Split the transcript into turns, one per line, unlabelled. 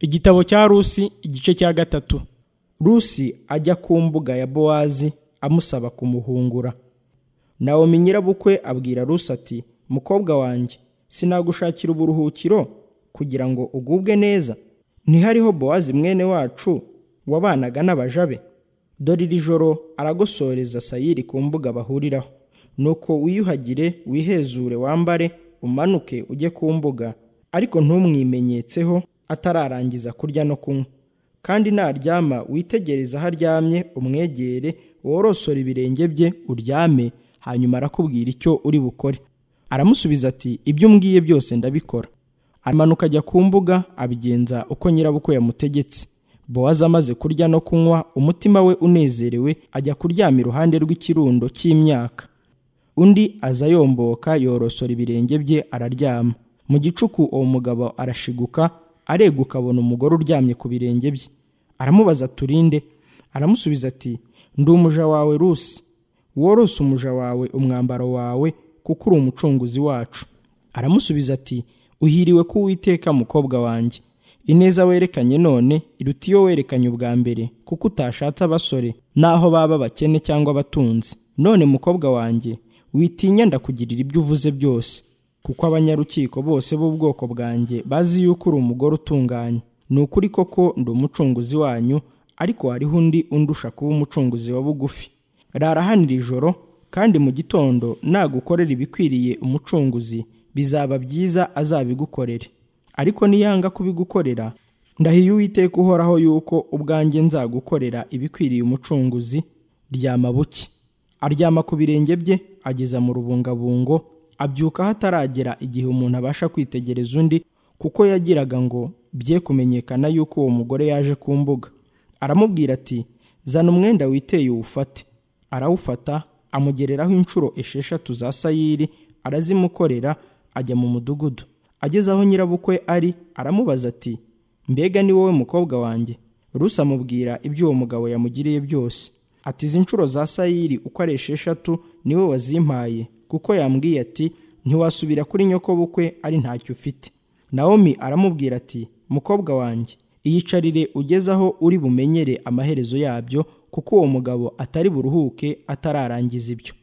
Igitabo cya Rusi igice cya gatatu Rusi ajya ku mbuga ya Bowazi amusaba kumuhungura. Nawomi nyirabukwe abwira Rusi ati mukobwa wanjye sinagushakira uburuhukiro kugira ngo ugubwe neza ntihariho Bowazi mwene wacu wabanaga n'abaja be dore iri joro aragosoreza sayiri ku mbuga bahuriraho nuko wiyuhagire wihezure wambare umanuke ujye ku mbuga ariko ntumwimenyetseho atararangiza kurya no kunywa kandi naryama witegereze aho aryamye umwegere worosore ibirenge bye uryame hanyuma arakubwira icyo uri bukore aramusubiza ati ibyo umbwiye byose ndabikora amanuka ajya ku mbuga abigenza uko nyirabukwe yamutegetse bowazi amaze kurya no kunywa umutima we unezerewe ajya kuryama iruhande rw'ikirundo cy'imyaka undi aza yomboka yorosora ibirenge bye araryama mu gicuku uwo mugabo arashiguka areguka abona umugore uryamye ku birenge bye aramubaza turinde aramusubiza ati ndi umuja wawe rusi worose umuja wawe umwambaro wawe kuko uri umucunguzi wacu aramusubiza ati uhiriwe ko uwiteka mukobwa wanjye ineza werekanye none iruta iyo werekanye ubwa mbere kuko utashatse abasore n'aho baba bakene cyangwa abatunzi none mukobwa wanjye witinya ndakugirira ibyo uvuze byose kuko abanyarukiko bose b'ubwoko bwanjye bazi yuko uri umugore utunganye ni ukuri koko ndi umucunguzi wanyu ariko hariho undi undusha kuba umucunguzi wa bugufi rara hano iri joro kandi mu gitondo nagukorera ibikwiriye umucunguzi bizaba byiza azabigukorere ariko niyanga kubigukorera ndahiye uwiteka uhoraho yuko ubwanjye nzagukorera ibikwiriye umucunguzi ryama buke aryama ku birenge bye ageza mu rubungabungo abyuka hataragera igihe umuntu abasha kwitegereza undi kuko yagiraga ngo bye kumenyekana yuko uwo mugore yaje ku mbuga aramubwira ati zana umwenda witeye uwufate arawufata amugereraho inshuro esheshatu za sayiri arazimukorera ajya mu mudugudu ageze aho nyirabukwe ari aramubaza ati mbega ni wowe mukobwa wanjye rusa amubwira ibyo uwo mugabo yamugiriye byose ati izi nshuro za sayiri uko ari esheshatu niwe wazimpaye kuko yambwiye ati ntiwasubira kuri nyokobukwe ari ntacyo ufite nawomi aramubwira ati mukobwa wanjye iyicarire ugeze aho uri bumenyere amaherezo yabyo kuko uwo mugabo atari buruhuke atararangiza ibyo